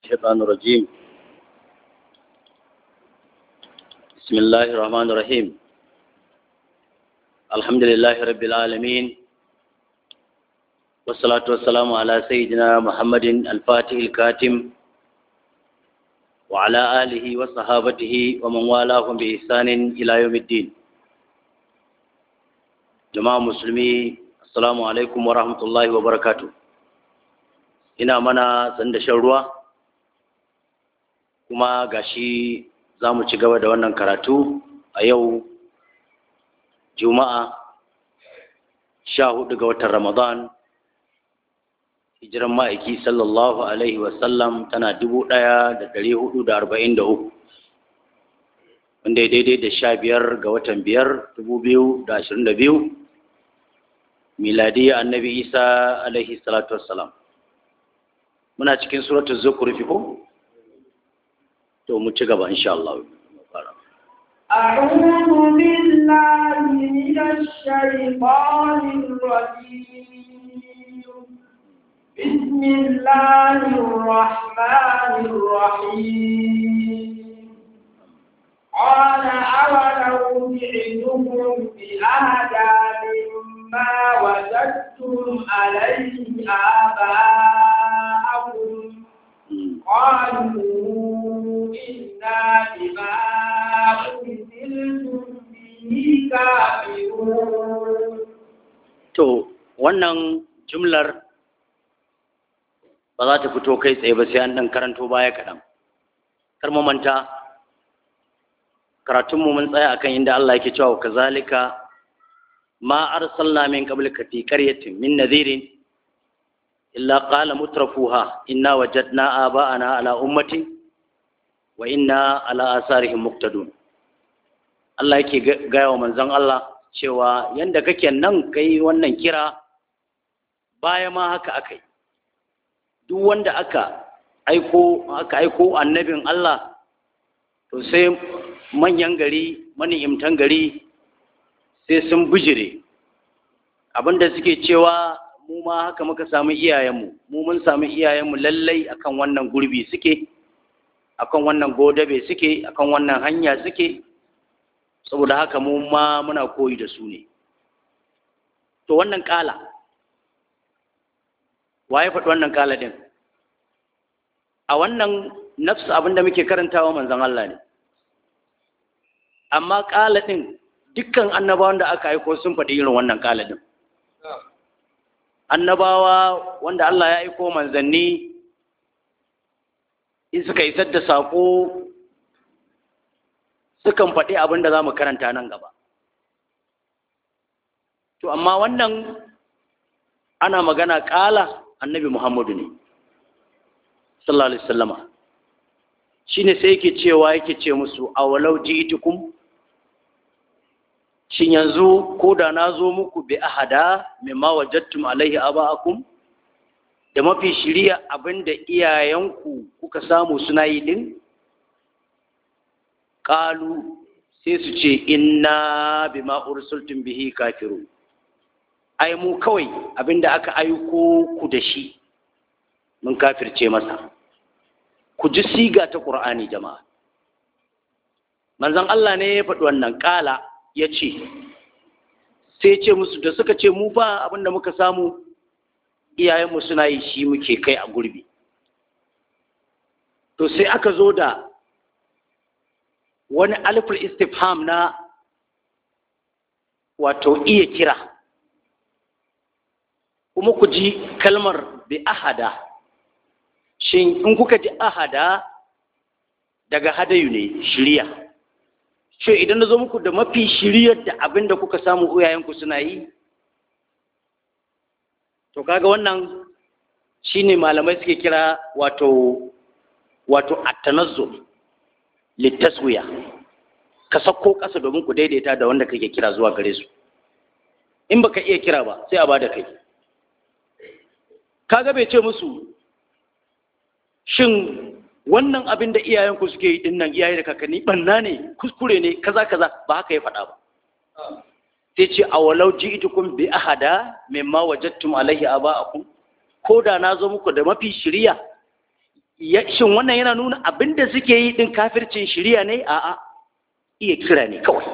الشيطان الرجيم بسم الله الرحمن الرحيم الحمد لله رب العالمين والصلاة والسلام على سيدنا محمد الفاتح الكاتم وعلى آله وصحابته ومن والاهم بإحسان إلى يوم الدين جماعة مسلمي السلام عليكم ورحمة الله وبركاته ina mana sanda shan ruwa kuma gashi za mu ci gaba da wannan karatu a yau juma'a sha hudu ga watan ramadan hijiran ma'aiki sallallahu alaihi wasallam tana dubu ɗaya da dari hudu da arba'in da uku wanda ya daidai da sha biyar ga watan biyar dubu biyu da ashirin da biyu miladiyya annabi isa alaihi salatu wassalam muna cikin suratul zukhruf ko to mu ci gaba insha Allah أعوذ بالله من الشيطان الرجيم بسم الله الرحمن الرحيم قال أولو جئتكم بأهدى مما وجدتم عليه آباءكم قالوا إنا بما أرسلتم به كافرون To, wannan jumlar ba za ta fito kai tsaye ba sai an ɗan karanto baya kaɗan. Kar mu manta, karatunmu mun tsaya akan inda Allah yake cewa kazalika ma arsalna min qablika fi qaryatin min nadhirin illa qala mutrafuha inna wajadna aba'ana ala ummatin wa inna ala asarihim muqtadun Allah yake gaya wa manzon Allah cewa yanda kake nan kai wannan kira baya ma haka akai duk wanda aka aiko aka aiko annabin Allah to sai manyan gari mani'imtan gari sai sun bijire abinda suke cewa mu ma haka muka samu iyayenmu mu mun samu iyayenmu lallai akan wannan gurbi suke akan wannan godabe suke akan wannan hanya suke saboda haka mu ma muna koyi da su ne to wannan kala waye faɗi wannan kala din a wannan nafsu abinda muke karantawa manzon Allah ne amma kala din dukkan annabawan da aka aiko sun faɗi irin wannan kala din annabawa wanda Allah ya aiko manzanni in suka isar da saƙo sukan faɗi abin da za mu karanta nan gaba to amma wannan ana magana ƙala annabi muhammadu ne sallallahu alaihi wasallama shine sai yake cewa yake ce musu awalau ji'tukum shin yanzu ko da na zo muku bi ahada mimma wajattum alaihi aba'akum da mafi shiriya abinda iyayenku kuka samu suna yi din qalu sai su ce inna bima ursultum bihi kafiru ai mu kawai abinda aka aiko ku da shi mun kafirce masa ku ji siga ta qur'ani jama'a manzon Allah ne ya faɗi wannan ƙala ya ce sai ce musu da suka ce mu fa abinda muka samu iyayenmu suna yi shi muke kai a gurbi to sai aka zo da wani alifar istifham na wato iya kira kuma ku ji kalmar bi ahada shin in kuka ji ahada daga hadayu ne shirya ce idan na zo muku da mafi shiryar da abin da kuka samu uyayenku suna yi to kaga wannan shine malamai suke kira wato wato at-tanazzul litaswiya ka sako ƙasa domin ku daidaita da wanda kake kira zuwa gare su in baka iya kira ba sai a bada kai kaga bai ce musu shin wannan abin da iyayenku suke yi dinnan iyaye da kakanni banna ne kuskure ne kaza kaza ba haka ya faɗa ba sai ce a walau ji'tukum bi ahada mimma wajadtum alaihi aba'akum ko da na zo muku da mafi shiriya shin wannan yana nuna abin da suke yi din kafircin shirya ne a'a iya kira ne kawai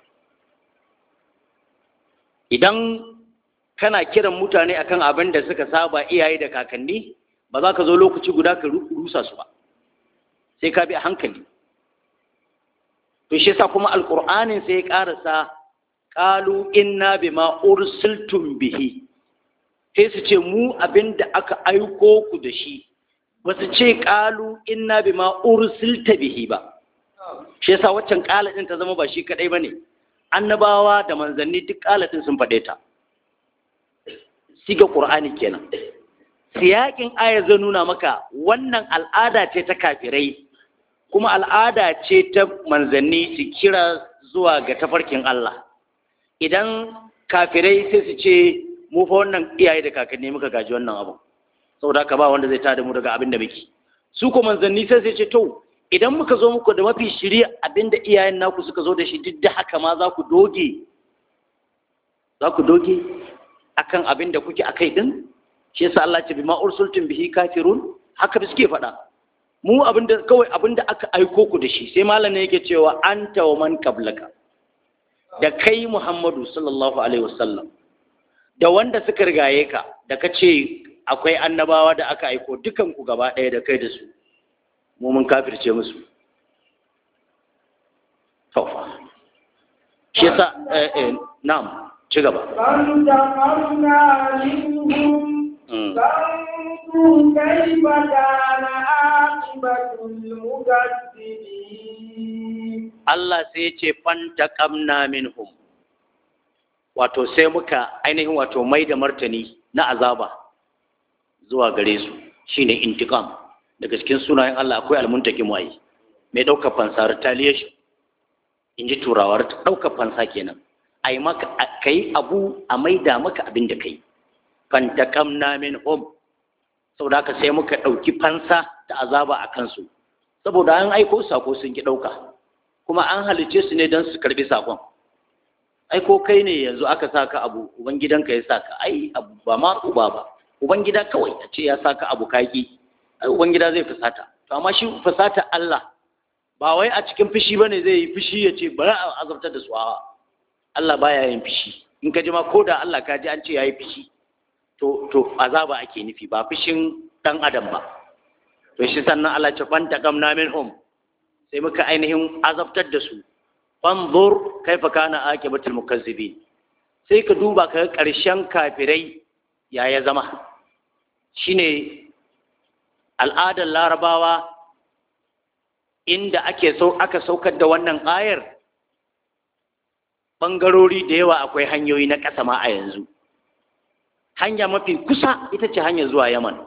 idan kana kiran mutane akan abin da suka saba iyaye da kakanni ba za ka zo lokaci guda ka rusa su ba sai ka bi a hankali to shi yasa kuma alqur'anin sai ya karasa qalu inna bima ursiltum bihi sai su ce mu abinda aka aiko ku da shi ba su ce qalu inna bima ursilta bihi ba shi yasa waccan qala din ta zama ba shi kadai bane annabawa da manzanni duk qala din sun faɗe ta siga qur'ani kenan siyakin ayar zai nuna maka wannan al'ada ce ta kafirai kuma al'ada ce ta manzanni su kira zuwa ga tafarkin Allah idan kafirai sai su ce mu fa wannan iyaye da kakanni muka gaji wannan abu saboda haka ba wanda zai tada mu daga abin da muke su ko manzanni sai su ce to idan muka zo muku da mafi shirya abin da iyayen naku suka zo da shi duk da haka ma za ku doge za ku doge akan abin da kuke akai din shi yasa Allah ce bima ursultum bihi kafirun haka suke faɗa mu abinda kawai abinda aka aiko ku da shi sai malam ne yake cewa anta wa man qablaka da kai Muhammadu sallallahu alaihi wasallam da wanda suka rigaye ka da kace akwai annabawa da aka aiko dukan ku gaba ɗaya da kai da su mu mun kafirce musu to shi yasa eh, eh, na'am ci gaba فانتقمنا منهم فانظر كيف كان عاقبة المكذبين Allah sai ya ce fantaqamna minhum wato sai muka ainihin wato mai da martani na azaba zuwa gare su shine intiqam daga cikin sunayen Allah akwai almuntakim wai mai daukar fansa retaliation inji turawar daukar fansa kenan ai maka kai abu a maida maka abin da kai fantaqamna minhum saboda haka sai muka dauki fansa da azaba a kansu saboda an aiko sako sun ki dauka kuma an halice su ne don su karbi sakon ai ko kai ne yanzu aka saka abu ubangidanka ya saka ai abu ba ma uba ba ubangida kawai a ce ya saka abu kaki ai ubangida zai fusata to amma shi fusata Allah ba wai a cikin fushi bane zai yi fushi ya ce bari a azabtar da su a Allah baya yin fushi in ka ji ma ko da Allah ka ji an ce yayi fushi to to azaba ake nufi ba fushin dan adam ba to shi sannan Allah ya fanta kamna minhum sai muka ainihin azabtar da su fanzur kaifa kana akibatul mukazzibin sai ka duba ka ga ƙarshen kafirai ya ya zama shine al'adar larabawa inda ake so aka saukar da wannan ayar ɓangarori da yawa akwai hanyoyi na ƙasa ma a yanzu hanya mafi kusa ita ce hanyar zuwa yaman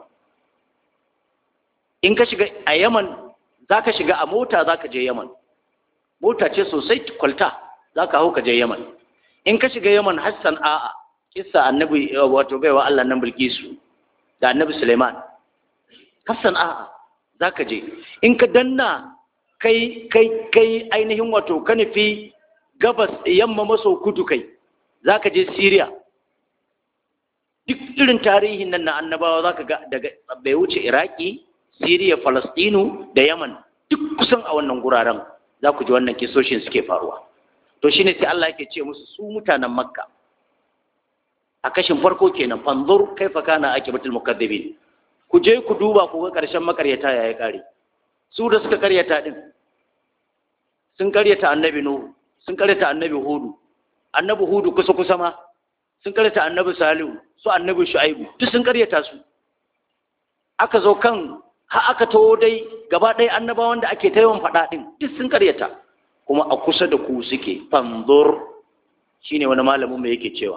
in ka shiga a yaman za ka shiga a mota za ka je yaman mota ce sosai kwalta za ka hau ka je yaman in ka shiga yaman hassan a'a kissa annabi wato baiwa allah nan bilkisu da annabi suleiman hassan a'a za ka je in ka danna kai kai kai ainihin wato ka nufi gabas yamma maso kudu kai za ka je syria duk irin tarihin nan na annabawa za ka ga daga bai wuce iraki Siriya, Falastinu da Yaman duk kusan a wannan guraren za ku ji wannan kisoshin suke faruwa. To shi ne sai Allah yake ce musu su mutanen Makka. A kashin farko kenan fanzur kaifa kana akibatul mukaddibin. Ku je ku duba ku ga ƙarshen makaryata ya yi ƙare. Su da suka karyata din sun karyata annabi Nuhu, sun karyata annabi Hudu, annabi Hudu kusa kusa ma, sun karyata annabi Salihu, su annabi Shu'aibu, duk sun karyata su. Aka zo kan har aka taho dai gaba ɗaya annabawan da ake ta yawan faɗa ɗin duk sun karyata kuma a kusa da ku suke fanzur shine wani malamin mai yake cewa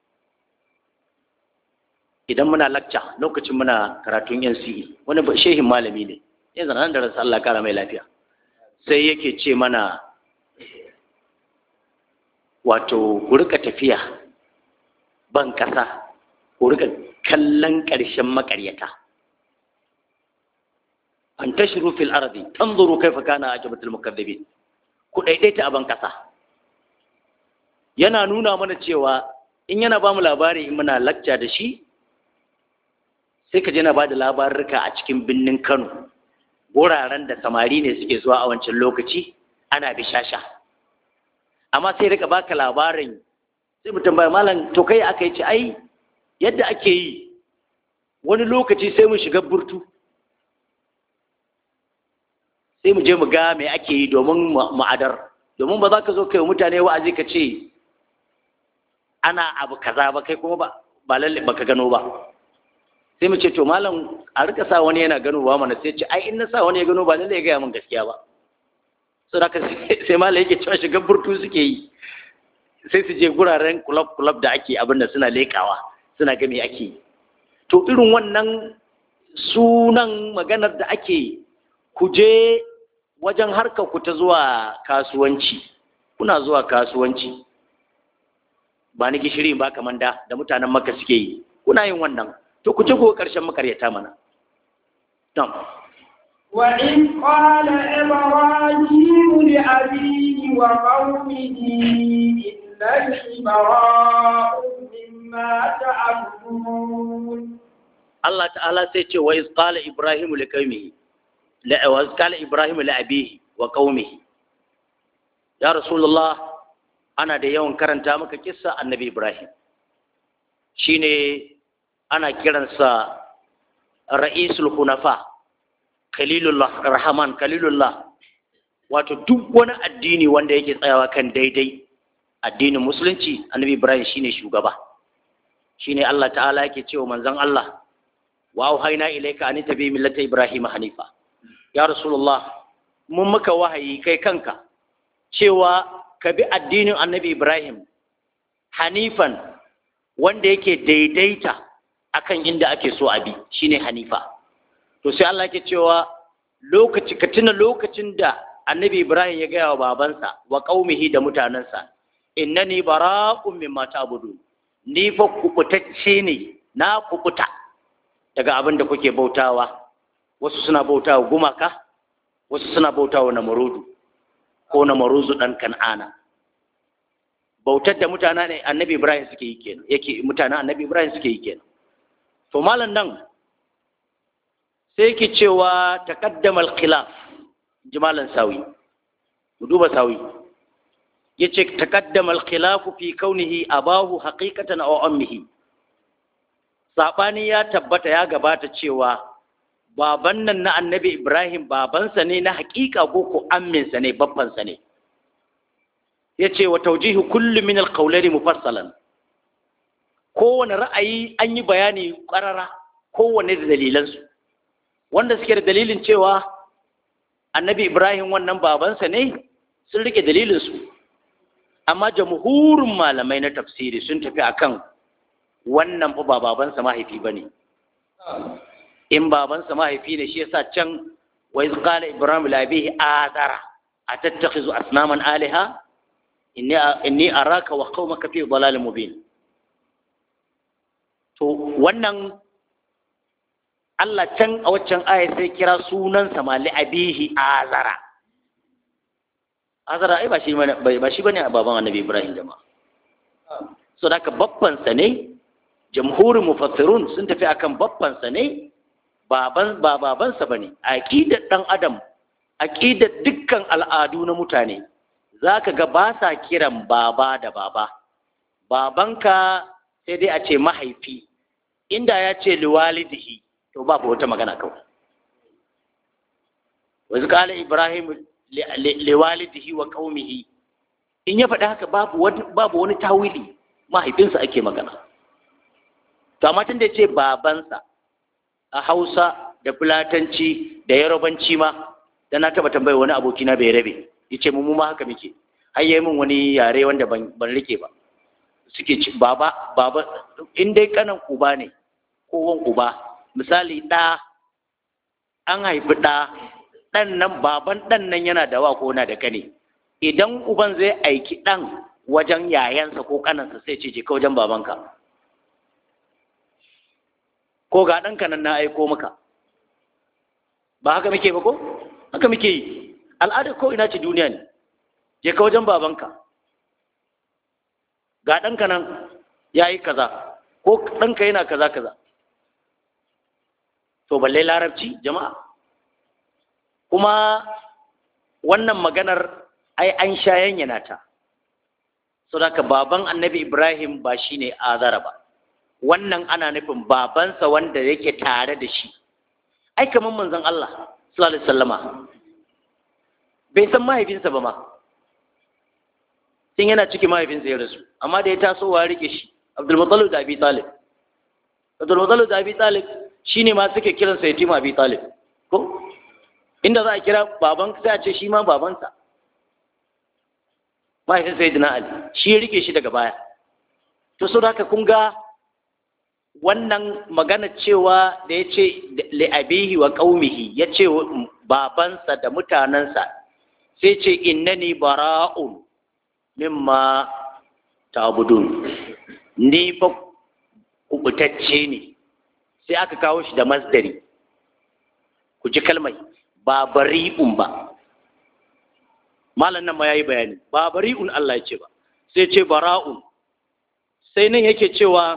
idan muna lakca lokacin muna karatun NCE wani shehin malami ne yanzu nan da rasa Allah kara mai lafiya sai yake ce mana wato ku rika tafiya ban kasa ku rika kallon ƙarshen makaryata an tashiru fil ardi tanzuru kaifa kana ajabatul mukaththibin ku daidaita a ban kasa yana nuna mana cewa in yana ba mu labari in muna lacca da shi sai ka je na ba da labarurka a cikin birnin Kano wuraren da samari ne suke zuwa a wancan lokaci ana bishasha amma sai rika baka labarin sai mutum bai malam to kai aka yi ci ai yadda ake yi wani lokaci sai mu shiga burtu sai mu je mu ga me ake yi domin ma'adar domin ba za ka zo kai mutane wa'azi ka ce ana abu kaza ba kai kuma ba ba lalle baka gano ba sai mu ce to malam a rika sa wani yana gano ba mana sai ce ai in na sa wani ya gano ba lalle ya gaya min gaskiya ba so da sai malam yake cewa shiga burtu suke yi sai su je guraren club club da ake abin da suna lekawa suna ga me ake yi to irin wannan sunan maganar da ake ku je wajen harkar ku ta zuwa kasuwanci kuna zuwa kasuwanci ba ni gishiri ba kaman da da mutanen maka suke yi kuna yin wannan to ku ci ko karshen makaryata mana tam وإذ قال إبراهيم لأبيه وقومه إنني براء مما تعبدون Allah ta'ala sai ce wa iz qala ibrahim li qaumihi la wa iz qala ibrahim li abihi wa qaumihi ya rasulullah ana da yawan karanta maka kissa annabi ibrahim shine ana kiransa ra'isul hunafa khalilullah rahman khalilullah wato duk wani addini wanda yake tsayawa kan daidai addinin musulunci annabi ibrahim shine shugaba shine Allah ta'ala yake cewa manzon Allah wa auhayna ilayka an tabi millata ibrahim hanifa ya rasulullah mun maka wahayi kai kanka cewa ka bi addinin annabi ibrahim hanifan wanda yake daidaita akan inda ake so a bi shine hanifa to sai Allah yake cewa lokaci ka tuna lokacin da annabi ibrahim ya gaya wa babansa wa qaumihi da mutanansa innani bara'un mimma ta'budun ni fa kubutacce ne na kubuta daga abin da kuke bautawa wasu suna bautawa gumaka wasu suna bautawa namarudu ko namaruzu dan kan'ana bautar da mutanen ne annabi ibrahim suke yi kenan yake mutanen annabi ibrahim suke yi kenan to malam nan sai yake cewa taqaddama al-khilaf jimalan sawi mu duba sawi yace taqaddama al-khilaf fi kaunihi abahu haqiqatan aw ammihi sabani ya tabbata ya gabata cewa baban nan na annabi ibrahim babansa ne na haƙiƙa ko ko amminsa ne babbansa ne yace wa tawjihu kulli min al-qawlaini mufassalan kowane ra'ayi an yi bayani ƙarara kowane da dalilansu wanda suke da dalilin cewa annabi ibrahim wannan babansa ne sun rike dalilinsu amma jamhurin malamai na tafsiri sun tafi akan wannan fa ba babansa mahaifi ba ne in babansa mahaifi ne shi yasa can wa iz qala ibrahim li abihi azara atattakhizu asnaman alaha inni inni araka wa qaumaka fi dhalalin mubin to wannan Allah can a waccan aya sai kira sunansa ma li abihi azara azara ai ba shi bane ba shi bane baban annabi ibrahim jama'a so da ka babban sa ne jamhurin mufassirun sun tafi akan babban sa ne baban ba baban sa bane aqidar dan adam aqidar dukkan al'adu na mutane zaka ga ba sa kiran baba da baba babanka sai dai a ce mahaifi inda ya ce liwalidihi to ba wata magana kawai wanzu kala ibrahim liwalidihi wa qaumihi in ya faɗi haka babu wani babu wani tawili mahaifinsa ake magana to amma tun da ce babansa a hausa da fulatanci da yarobanci ma da na taɓa tambayi wani abokina bai rabe ya ce mu ma haka muke har yi min wani yare wanda ban rike ba suke ci baba baba in dai kanan uba ne ko wan uba misali ɗa an haifi ɗa ɗan nan baban ɗan nan yana da wa ko na da kane idan uban zai aiki ɗan wajen yayansa ko kanansa sai ce je ka wajen babanka ko ga ɗanka nan na aiko maka ba haka muke ba ko haka muke yi al'adar ko ina ce duniya ne je ka wajen babanka ga ɗanka nan ya yi kaza ko ɗanka yana kaza kaza to balle larabci jama'a kuma wannan maganar ai an sha yanyana ta saboda baban annabi ibrahim ba shine azara ba wannan ana nufin babansa wanda yake tare da shi ai kamar manzon Allah sallallahu alaihi wasallama bai san mahaifinsa ba ma tun yana ciki mahaifinsa ya rasu amma da ya taso wa rike shi Abdul Muttalib da Abi Talib Abdul Muttalib da Abi Talib shine ma suke kiransa yatima Abi Talib ko inda za a kira baban sai a ce shi ma babansa mahaifin sayyidina Ali shi ya rike shi daga baya to so haka kun ga wannan magana cewa da ya ce li'abihi wa ƙaumihi ya ce babansa da mutanensa sai ce innani bara'un mimma ta'budun ni fa kubutacce ne sai aka kawo shi da masdari ku ji kalmai ba bari'un ba malam nan ma yayi bayani ba bari'un Allah ya ce ba sai ce bara'un sai nan yake cewa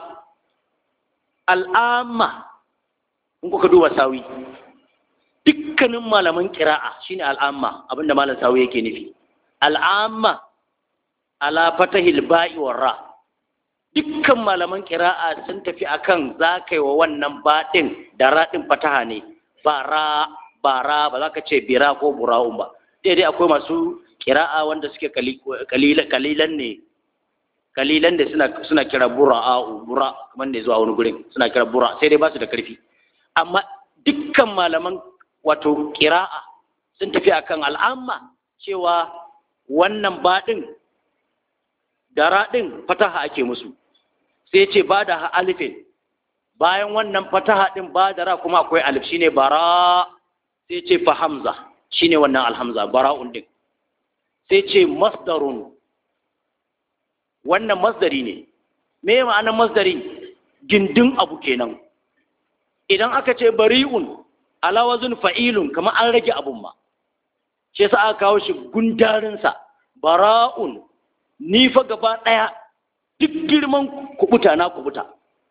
al'amma in kuka duba sawi dukkanin malaman kira'a shine al'amma abinda malam sawi yake nufi al'amma ala fatahil ba'i ra dukkan malaman kira'a sun tafi akan zakai wa wannan baɗin da raɗin fataha ne bara bara ba za ka ce bira ko bura'un ba daidai akwai masu kira'a wanda suke kalilan ne kalilan da suna suna kira bura'u bura kamar da zuwa wani gurin suna kira bura sai dai ba su da karfi amma dukkan malaman wato kira'a sun tafi akan al'amma cewa wannan baɗin da raɗin fataha ake musu sai ce ba da alifin bayan wannan fataha ɗin ba da ra kuma akwai alif shine bara sai ce fa hamza shine wannan alhamza bara'un din sai ce masdarun wannan masdari ne me ma'anar masdari gindin abu kenan idan aka ce bari'un ala wazn fa'ilun kamar an rage abun ma shi yasa aka kawo shi gundarin sa bara'un ni fa gaba daya duk girman kubuta na kubuta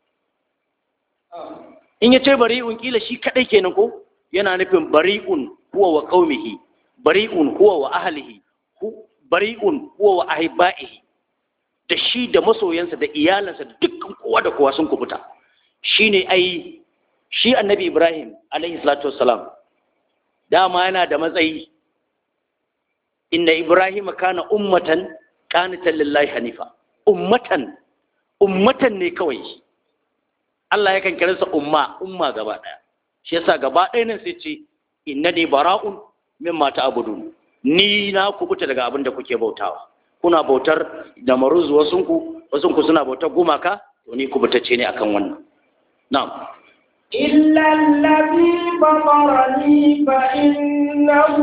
in ya ce bari'un kila shi kadai kenan ko yana nufin bari'un huwa wa qaumihi bari'un huwa wa ahlihi bari'un huwa wa ahibaihi da shi da masoyansa da iyalansa da dukkan kowa da kowa sun kubuta shine ai shi annabi Ibrahim alaihi salatu wassalam dama yana da matsayi inna Ibrahim kana ummatan qanitan lillahi hanifa ummatan ummatan ne kawai Allah yakan kira sa umma umma gaba daya shi yasa gaba ɗaya nan sai ce innani bara'un mimma ta'budun ni na kubuta daga abin da kuke bautawa kuna bautar da maruz wasunku wasunku suna bautar gumaka to ni kubutacce ne akan wannan na'am إلا الذي فطرني فإنه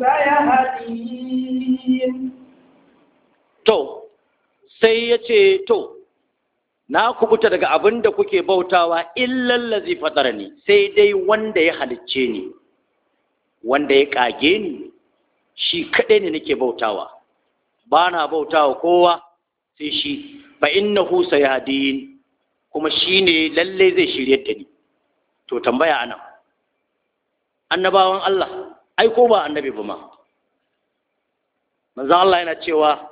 سيهدين to sai ya ce to na kubuta daga abin da kuke bautawa illal ladzi fatarani sai dai wanda ya halicce ni wanda ya kage ni shi kaɗai ne nake bautawa ba na bautawa kowa sai shi fa innahu sayadin kuma shi ne lalle zai shirye da ni to tambaya anan annabawan Allah ai ko ba annabi ba ma manzon Allah yana cewa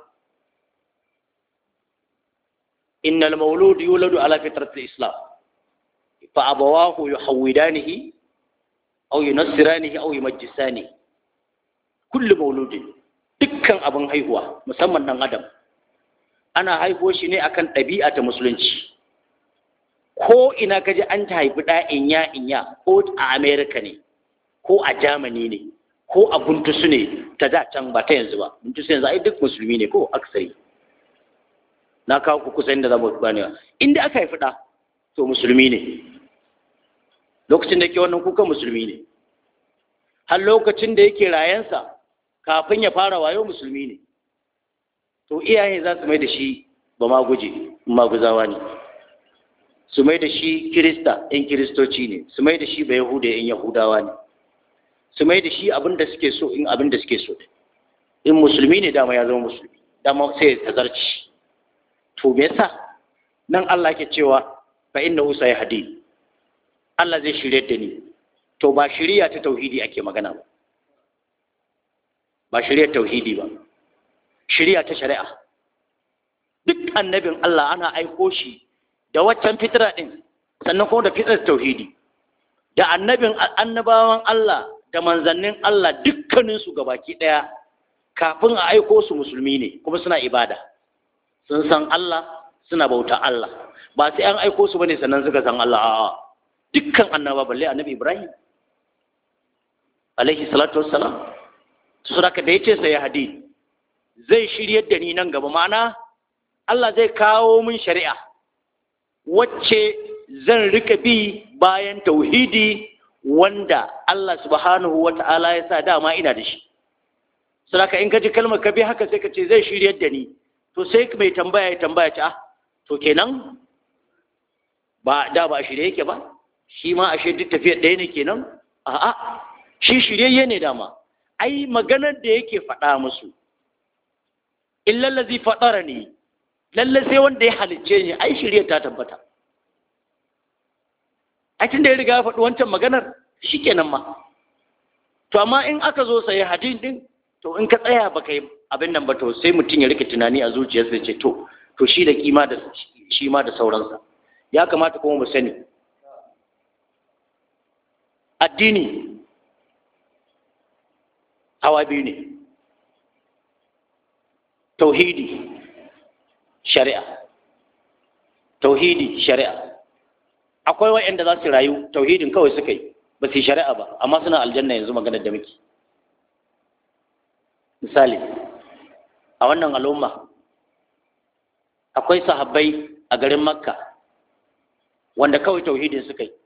innal maulud yuladu ala fitratil islam fa abawahu yuhawidanihi aw yunassiranihi aw yumajjisanihi kullu mauludin dukkan abin haihuwa musamman dan adam ana haihuwa shi ne akan ɗabi'a ta musulunci ko ina ka ji an ta haifi ɗa inya inya ko a amerika ne ko a germany ne ko a buntusu ne ta da can ba ta yanzu ba buntusu yanzu ai duk musulmi ne ko aksari na kawo ku kusa inda za mu ganewa inda aka haifi ɗa to musulmi ne lokacin da ke wannan kuka musulmi ne har lokacin da yake rayansa kafin ya fara wayo musulmi ne to iyaye za su mai da shi ba ma guje maguzawa ne su mai da shi kirista yan kiristoci ne su mai da shi ba yahuda yan yahudawa ne su mai da shi abin da suke so in abin da suke so in musulmi ne dama ya zama musulmi dama sai ya tazarci to me yasa nan Allah ke cewa fa innahu sayhadi Allah zai shirye da ni to ba shiriya ta tauhidi ake magana ba ba shari'ar tauhidi ba shari'a ta shari'a duk annabin Allah ana aiko shi da waccan fitra din sannan kuma da fitrar tauhidi da annabin annabawan Allah da manzannin Allah dukkaninsu gabaki ɗaya kafin a aiko su musulmi ne kuma suna ibada sun san Allah suna bauta Allah ba sai an aiko su bane sannan suka san Allah a'a dukkan annaba balle annabi Ibrahim alaihi salatu wassalam su saka da yace sai hadi zai shiryar da ni nan gaba ma'ana Allah zai kawo min shari'a wacce zan rika bi bayan tauhidi wanda Allah subhanahu wa ta'ala ya sa dama ina da shi. Sadaka in ka ji kalmar ka bi haka sai ka ce zai shiryar da ni, to sai mai tambaya ya tambaya ce, ah, to kenan ba da ba shirye yake ba, shi ma ashe duk tafiyar ɗaya ne kenan? A'a, shi shiryayye ne dama. Ai, maganar da yake faɗa musu, in lallazi faɗara ne, lallai sai wanda ya halicce ni, ai shirye ta tabbata. a tun da ya riga ya faɗi wancan maganar shi kenan ma to amma in aka zo sayi hadin din to in ka tsaya ba ka yi abin nan ba to sai mutum ya rike tunani a zuciyarsa ya ce to to shi da kima da shi ma da sauransa ya kamata kuma mu sani addini hawa biyu ne tauhidi shari'a tauhidi shari'a akwai waɗanda za su rayu tauhidin kawai suka yi ba su yi shari'a ba amma suna aljanna yanzu maganar da muke misali a wannan al'umma akwai sahabbai a garin makka wanda kawai tauhidin suka yi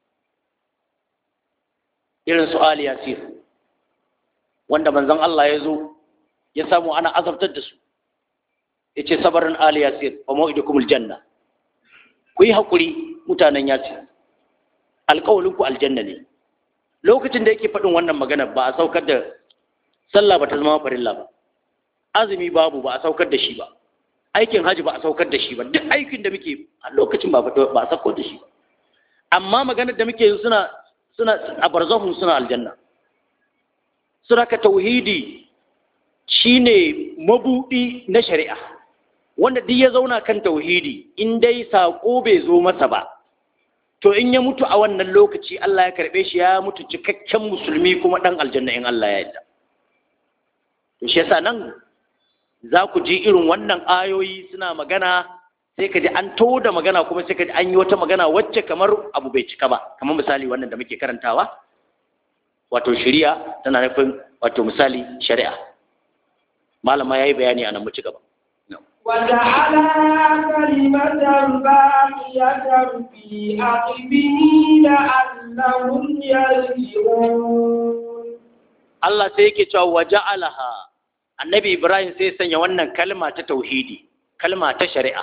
irin su ali yasir wanda manzon Allah ya zo ya samu ana azabtar da su ya ce sabarin ali yasir wa ma'idukumul janna ku yi haƙuri mutanen ya ce alƙawalinku aljanna ne lokacin da yake faɗin wannan magana ba a saukar da sallah ba ta zama farilla ba azumi babu ba a saukar da shi ba aikin haji ba a saukar da shi ba duk aikin da muke a lokacin ba ba a saukar da shi ba amma maganar da muke suna suna a barzahun suna aljanna suna ka tauhidi shine mabudi na shari'a wanda duk ya zauna kan tauhidi in dai saƙo bai zo masa ba to in ya mutu a wannan lokaci Allah ya karɓe shi ya mutu cikakken musulmi kuma ɗan aljanna in Allah ya yarda to shi yasa nan za ku ji irin wannan ayoyi suna magana sai ka ji an to da magana kuma sai ka ji an yi wata magana wacce kamar abu bai cika ba kamar misali wannan da muke karantawa wato shari'a tana nufin wato misali shari'a malama ya yi bayani a nan mu ci gaba وجعلها كلمة باقية في عقبه لعلهم يرجعون Allah sai yake cewa waja'alaha annabi Ibrahim sai sanya wannan kalma ta tauhidi kalma ta shari'a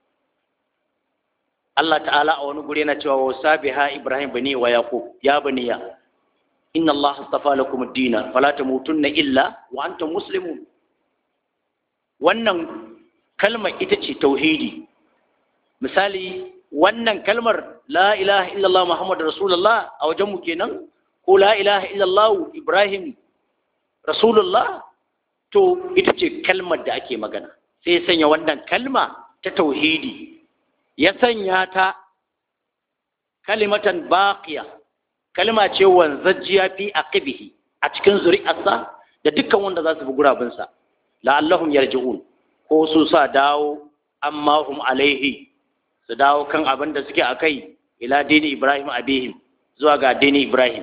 Allah ta'ala a wani guri yana cewa wasa biha Ibrahim bani wa Yaqub ya baniya inna Allah astafa lakum ad-din fala tamutunna illa wa antum muslimun wannan kalmar ita ce tauhidi misali wannan kalmar la ilaha illallah muhammadu rasulullah a wajenmu kenan ko la ilaha illallah ibrahim rasulullah to ita ce kalmar da ake magana sai ya sanya wannan kalma ta tauhidi ya sanya ta kalimatan baqiya kalma ce wanzajjiya fi aqibihi a cikin zuri'arsa da dukkan wanda za su bi gurabinsa la'allahum yarji'un ko su sa dawo amma hum alaihi su dawo kan abin da suke akai ila dini ibrahim abihim zuwa ga dini ibrahim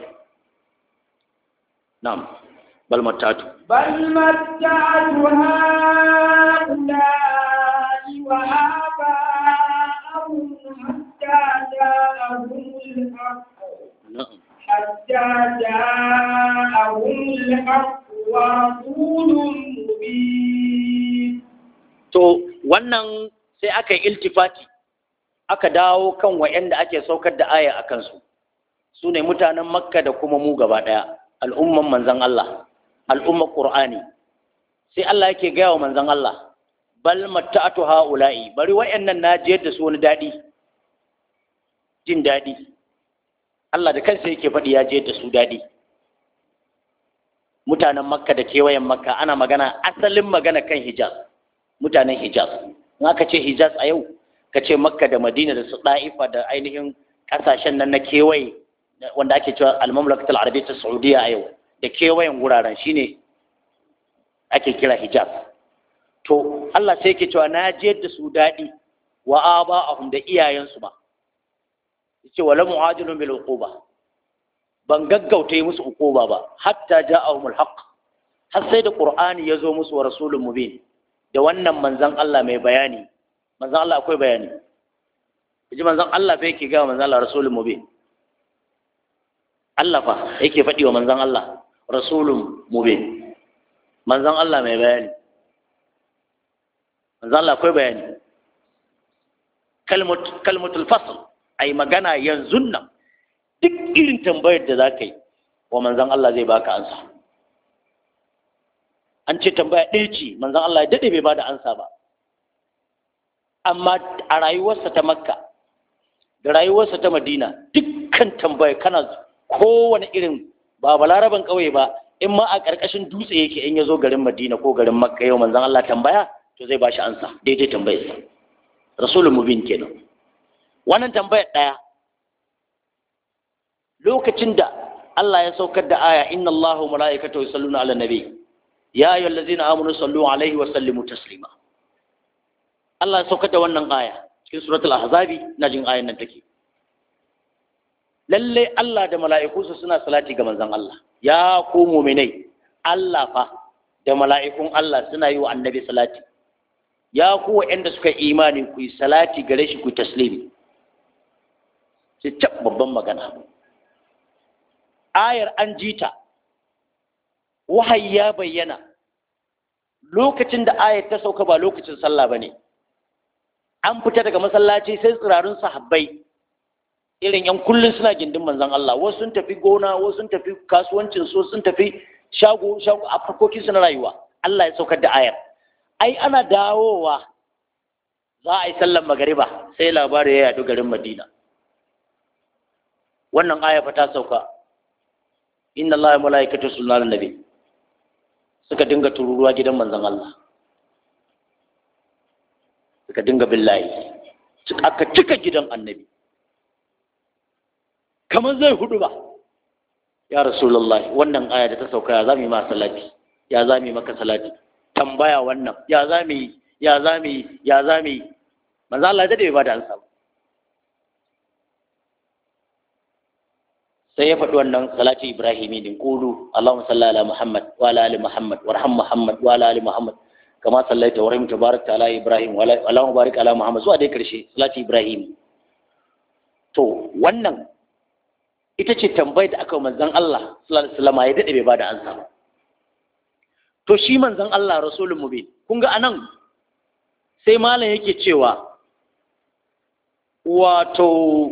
na'am bal matatu بل متعت هؤلاء وآباءهم حتى جاءهم الحق na'am حتى جاءهم الحق ورسول مبين to wannan sai aka yi iltifati aka dawo kan wa'anda ake saukar da aya a kansu su ne mutanen makka da kuma mu gaba ɗaya al'umman manzan Allah al'ummar ƙur'ani sai Allah yake gaya wa manzan Allah bal matta'atu ha'ula'i bari wa'annan na jiyar da su wani daɗi jin daɗi Allah da kansa yake faɗi ya jiyar da su daɗi mutanen makka da kewayen makka ana magana asalin magana kan hijaz mutanen hijaz in aka ce hijaz a yau ka ce makka da madina da su ɗa'ifa da ainihin ƙasashen nan na kewaye wanda ake cewa al-mamlakat al-arabiyyah saudiya a yau da kewayen wuraren shine ake kira hijaz to Allah sai yake cewa na je da su daɗi wa aba'ahum da iyayensu ba yace wala mu'ajilun bil uquba ban gaggauta yi musu uquba ba hatta ja'ahumul haqq har sai da qur'ani ya zo musu wa rasulun mubin da wannan manzon Allah mai bayani manzon Allah akwai bayani yaji manzon Allah fa yake ga manzon Allah rasulun mubin Allah fa yake faɗi wa manzon Allah rasulun mubin manzon Allah mai bayani manzon Allah akwai bayani kalmatul fasl ai magana yanzu nan duk irin tambayar da za ka yi wa manzan Allah zai baka ansa an ce tambaya ɗaya ce manzan Allah ya daɗe bai ba da ansa ba amma a rayuwarsa ta makka da rayuwarsa ta madina dukkan tambaya kana kowane irin ba balaraban ƙauye ba in ma a ƙarƙashin dutse yake in ya zo garin madina ko garin makka yau manzan Allah tambaya to zai ba shi ansa daidai tambayarsa rasulun mubin kenan wannan tambayar ɗaya lokacin da Allah ya saukar da aya inna Allahu mala'ikatahu yusalluna 'alan nabi ya ayyuhallazina amanu sallu 'alaihi wa sallimu taslima Allah ya saukar da wannan aya cikin suratul ahzabi na jin ayan nan take lalle Allah da mala'ikunsa suna salati ga manzon Allah ya ku mu'minai Allah fa da mala'ikun Allah suna yi wa annabi salati ya ku waɗanda suka imani ku yi salati gare shi ku taslimi sai cap babban magana ayar an ji ta wahayi ya bayyana lokacin da ayar ta sauka ba lokacin sallah ba ne an fita daga masallaci sai tsirarun sahabbai irin yan kullum suna gindin manzon Allah wasu sun tafi gona wasu sun tafi kasuwancin su sun tafi shago shago a farkokin su na rayuwa Allah ya saukar da ayar ai ana dawowa za a yi sallar magariba sai labari ya yadu garin Madina wannan aya fa ta sauka inna Allah ya malaikatu sallallahu alaihi suka dinga tururuwa gidan manzon Allah suka dinga billahi aka cika gidan annabi kamar zai hudu ba ya rasulullah wannan aya da ta sauka ya zami ma salati ya zami maka salati tambaya wannan ya zami ya zami ya zami manzo Allah da bai bada ansa ba sai ya faɗi wannan salati ibrahimi din qulu allahumma salli ala muhammad wa ala ali muhammad warham muhammad wa ala ali muhammad kama sallaita wa rahimta barakta ala ibrahim wa allahumma barik ala muhammad zuwa dai karshe salati ibrahim to wannan ita ce tambayar da aka yi manzon Allah sallallahu alaihi wasallam ya dade bai bada ansa ba to shi manzon Allah rasulun mubin kun ga anan sai malam yake cewa wato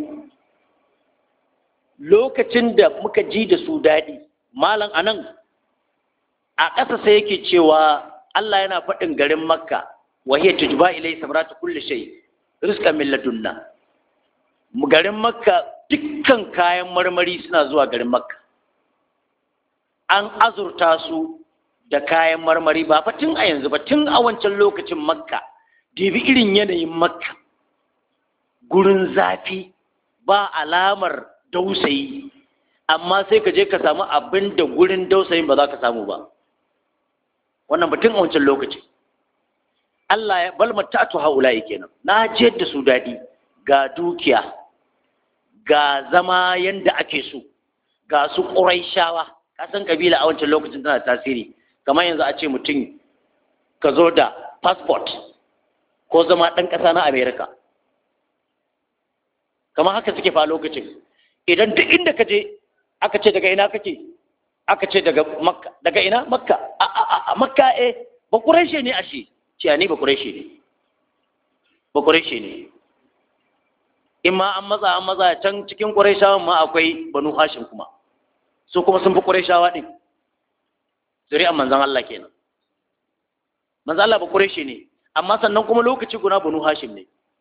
lokacin da muka ji da su daɗi malam anan a ƙasa sai yake cewa Allah yana faɗin garin makka wa hiya tujba ilai sabratu kulli shay rizqan min ladunna garin makka dukkan kayan marmari suna zuwa garin makka an azurta su da kayan marmari ba fa tun a yanzu ba tun a wancan lokacin makka dibi irin yanayin makka gurin zafi ba alamar dausayi amma sai ka je ka samu abin da gurin dausayin ba za ka samu ba wannan batun a wancan lokaci Allah ya bal matatu haula'i kenan na je da su daɗi ga dukiya ga zama yanda ake so ga su ƙuraishawa kasan kabila a wancan lokacin tana tasiri kamar yanzu a ce mutum ka zo da passport ko zama ɗan ƙasa na america kamar haka suke fa lokacin idan duk inda ka je aka ce daga ina kake aka ce daga makka daga ina makka a a a makka eh ba quraishi ne ashe ce ni ba quraishi ne ba quraishi ne in ma an matsa an matsa can cikin quraishawan ma akwai banu hashim kuma su kuma sun fi quraishawa din zuri'an manzon Allah kenan manzon Allah ba quraishi ne amma sannan kuma lokaci guna banu hashim ne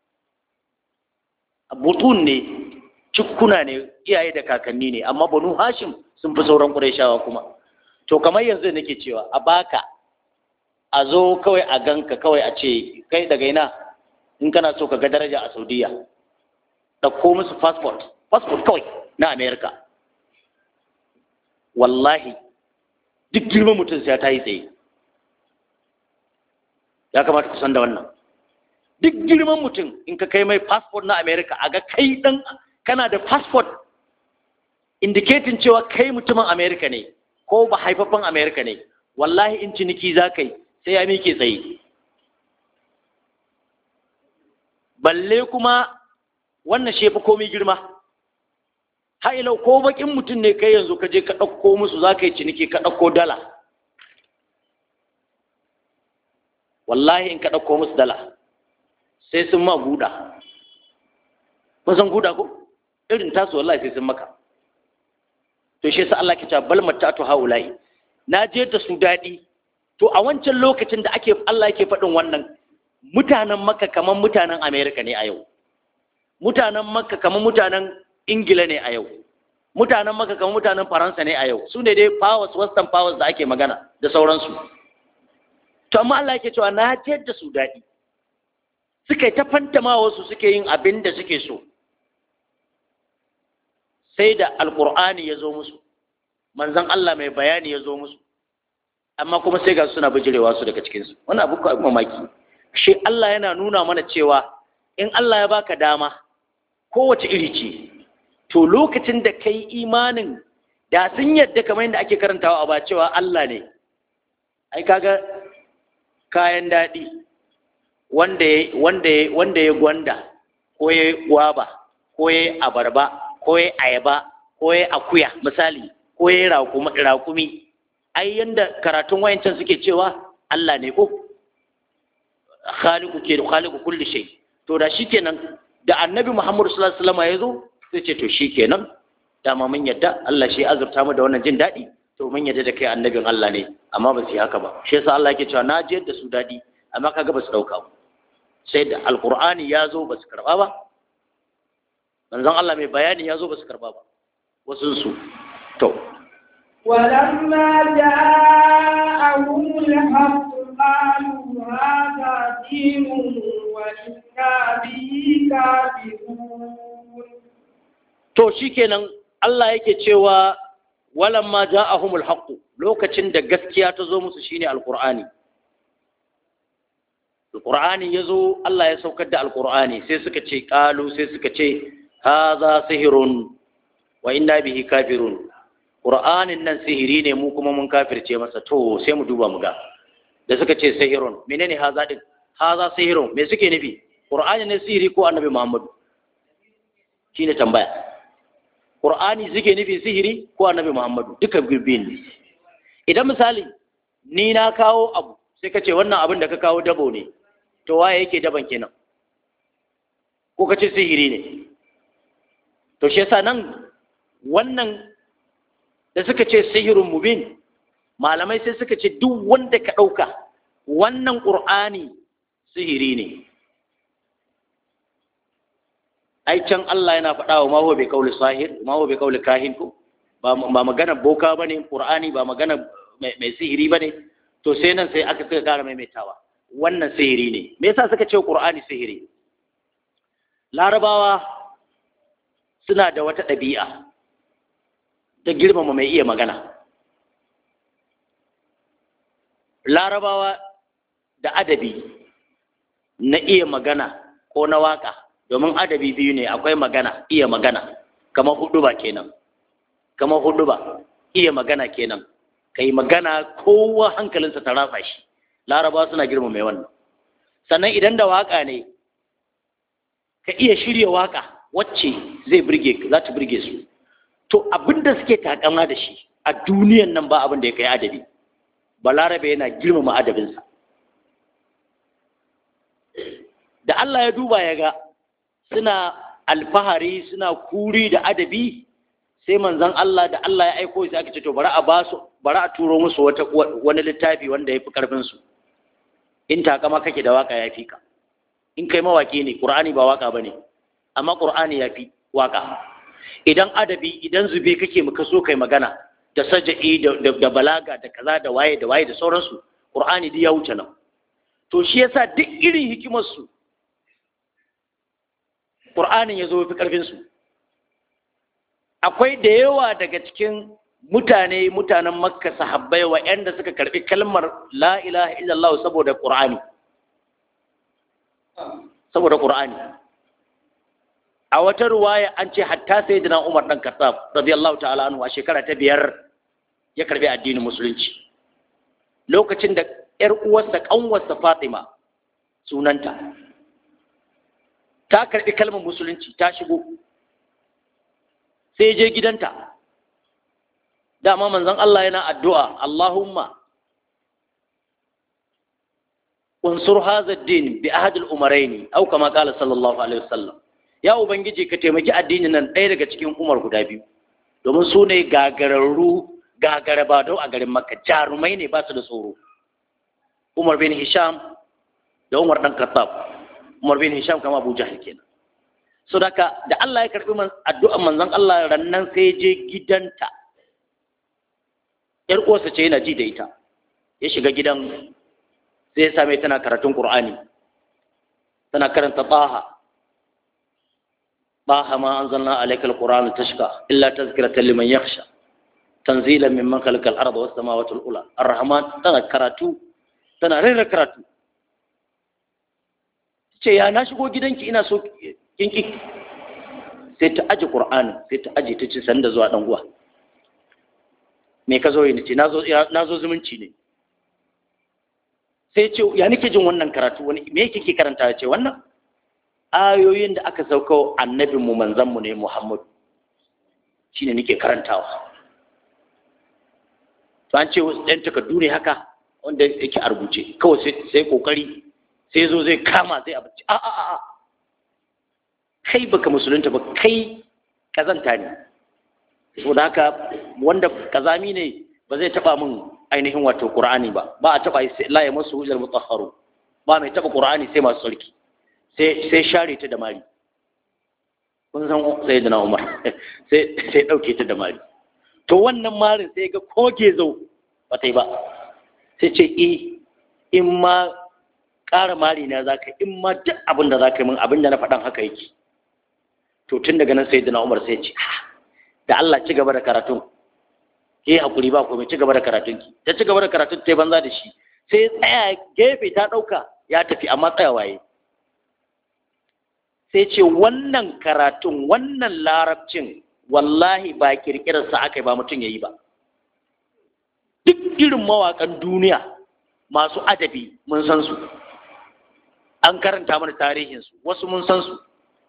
butun ne cikuna ne iyaye da kakanni ne amma banu hashim sun fi sauran ƙurayshawa kuma to kamar yanzu nake cewa a baka a zo kawai a ganka kawai a ce kai daga ina in kana so ka ga daraja a saudiya ɗauko musu passport passport kawai na america wallahi duk girman mutum sai ta yi tsaye ya kamata ku san da wannan duk girman mutum in ka kai mai passport na america a ga kai dan kana da passport indicating cewa kai mutumin america ne ko ba haifaffen america ne wallahi in ciniki za ka yi sai ya miƙe tsaye balle kuma wannan shefa komai girma ha'ilau ko bakin mutum ne kai yanzu ka je ka ɗauko musu za ka yi ciniki ka ɗauko dala wallahi in ka ɗauko musu dala sai sun ma guda mun san guda ko irin tasu wallahi sai sun maka to shi yasa Allah ke cewa bal matatu haula'i na je da su daɗi to a wancan lokacin da ake Allah yake faɗin wannan mutanen Makka kamar mutanen Amerika ne a yau mutanen Makka kamar mutanen Ingila ne a yau mutanen Makka kamar mutanen Faransa ne a yau su ne dai powers western powers da ake magana da sauransu to amma Allah yake cewa na je da su daɗi suka yi ta fantama wasu suke yin abin da suke so sai da alkur'ani ya zo musu manzan Allah mai bayani ya zo musu amma kuma sai ga suna bijirewa su daga cikinsu wani abu ko mamaki shi Allah yana nuna mana cewa in Allah ya baka dama kowace iri ce to lokacin da kai imanin da sun yadda kamar yadda ake karantawa a ba cewa Allah ne ai kaga kayan daɗi wanda ya wanda ya wanda ya gwanda ko ya gwaba ko ya abarba ko ya ayaba ko ya akuya misali ko ya raƙumi ai yanda karatun wayancan suke cewa Allah ne ko khaliqu ke khaliqu kulli shay to da shikenan da annabi Muhammad sallallahu alaihi wasallam ya zo sai ce to shikenan dama mun yadda Allah shi azurta mu da wannan jin daɗi to mun yadda da kai annabin Allah ne amma ba su yi haka ba shi yasa Allah yake cewa na ji yadda su daɗi amma kaga ba su ɗauka ba sai da alqur'ani ya zo ba su karɓa ba manzon Allah mai bayani ya zo ba su karɓa ba wasu su to ولما جاءهم الحق قالوا هذا دين وإنا به كافرون to shikenan Allah yake cewa walamma ja'ahumul haqq lokacin da gaskiya ta zo musu shine alqur'ani alqur'ani yazo Allah ya saukar da alqur'ani sai suka ce qalu sai suka ce hadha sihrun wa inna bihi kafirun qur'anin nan sihiri ne mu kuma mun kafirce masa to sai mu duba mu ga da suka ce sihirun menene haza din haza sihirun me suke nufi qur'ani ne sihiri ko annabi muhammadu shine tambaya qur'ani suke nufi sihiri ko annabi muhammadu duka birbin ne idan misali ni na kawo abu sai ka ce wannan abin da ka kawo dabo ne to waye yake daban kenan ko ka ce sihiri ne to shi yasa nan wannan da suka ce sihirun mubin malamai sai suka ce duk wanda ka ɗauka wannan ƙur'ani sihiri ne ai can Allah yana faɗa wa maho bai kauli sahir maho bai kauli kahin ko ba magana boka ba ne ƙur'ani ba magana mai sihiri ba ne to sai nan sai aka suka ƙara maimaitawa wannan sihiri ne me yasa suka ce ƙur'ani sihiri larabawa suna da wata ɗabi'a ta girmama mai iya magana larabawa da adabi na iya magana ko na waka domin adabi biyu ne akwai magana iya magana kamar hudu ba kenan kamar hudu ba iya magana kenan kai magana kowa hankalinsa ta ratsa shi larabawa suna girmama mai wannan sannan idan da waka ne ka iya shirya waka wacce zai burge za ta burge su to abinda suke takama da shi a duniyan nan ba abin da ya kai adabi balarabe yana girmama adabinsa da Allah ya duba ya ga suna alfahari suna kuri da adabi sai manzon Allah da Allah ya aiko sai aka ce to bari a ba su bari a turo musu wata wani littafi wanda ya fi karfin su in takama kake da waka ya fi ka in kai mawaki ne qur'ani ba waka bane amma qur'ani ya fi waka idan adabi idan zube kake muka so kai magana da saja'i da balaga da kaza da waye da waye da sauransu qur'ani duk ya wuce nan to shi yasa duk irin hikimar su qur'anin ya zo fi karfin su akwai da yawa daga cikin mutane mutanen makka sahabbai wa'anda suka karbi kalmar la ilaha illallah saboda qur'ani saboda qur'ani a wata ruwaya an ce hatta sayyidina umar dan khattab radiyallahu ta'ala anhu a shekara ta biyar ya karbi addinin musulunci lokacin da yar uwarsa kanwarsa fatima sunanta ta karbi kalmar musulunci ta shigo sai je gidanta dama manzon Allah yana addu'a Allahumma unsur hadha ad-din bi ahad al-umarayn aw kama qala sallallahu alaihi wasallam ya ubangiji ka taimaki addinin nan ɗaya daga cikin umar guda biyu domin su ne gagararru gagarabadau a garin makka jarumai ne ba su da tsoro umar bin hisham da umar dan khattab umar bin hisham kama abu jahil kenan so daka da Allah ya karbi addu'an manzon Allah rannan sai je gidanta yar uwarsa ce yana ji da ita ya shiga gidan sai ya same tana karatun qur'ani tana karanta taha طه ما أنزلنا عليك القرآن تشقى إلا تذكرة لمن يخشى تنزيلا ممن خلق الأرض والسماوات الأولى الرحمن تنا كراتو تنا رير كراتو ce ya na shigo gidanki ina so kinki sai ta aji qur'ani sai ta aji ta ce sanda zuwa dan uwa me ka zo yi nace nazo nazo zumunci ne sai ce ya nake jin wannan karatu wani me yake ke karanta ya ce wannan ayoyin da aka sauka annabinmu manzanmu ne Muhammadu shi ne nake karantawa to an ce ɗan takardu ne haka wanda yake a rubuce kawai sai kokari sai zo zai kama zai abinci a a a kai baka musulunta ba kai kazanta ne saboda haka wanda kazami ne ba zai taba min ainihin wato qur'ani ba ba a taba la ya masu hujjar mutahharu ba mai taba qur'ani sai masu sarki sai share ta da mari kun san sai da na umar sai ɗauke ta da mari to wannan marin sai ga koge zo ba ta yi ba sai ce e in ma ƙara mari na za ka in ma duk abin da za ka yi min abin da na faɗan haka yake to tun daga nan sai da na umar sai ce da Allah ci gaba da karatun ke hakuri ba komai ci gaba da karatun ki ta ci gaba da karatun ta yi banza da shi sai tsaya gefe ta ɗauka ya tafi amma tsayawa yi sai ce wannan karatun wannan larabcin wallahi ba kirkirarsa aka yi ba mutum ya yi ba duk irin mawaƙan duniya masu adabi mun san su an karanta mana tarihinsu wasu mun san su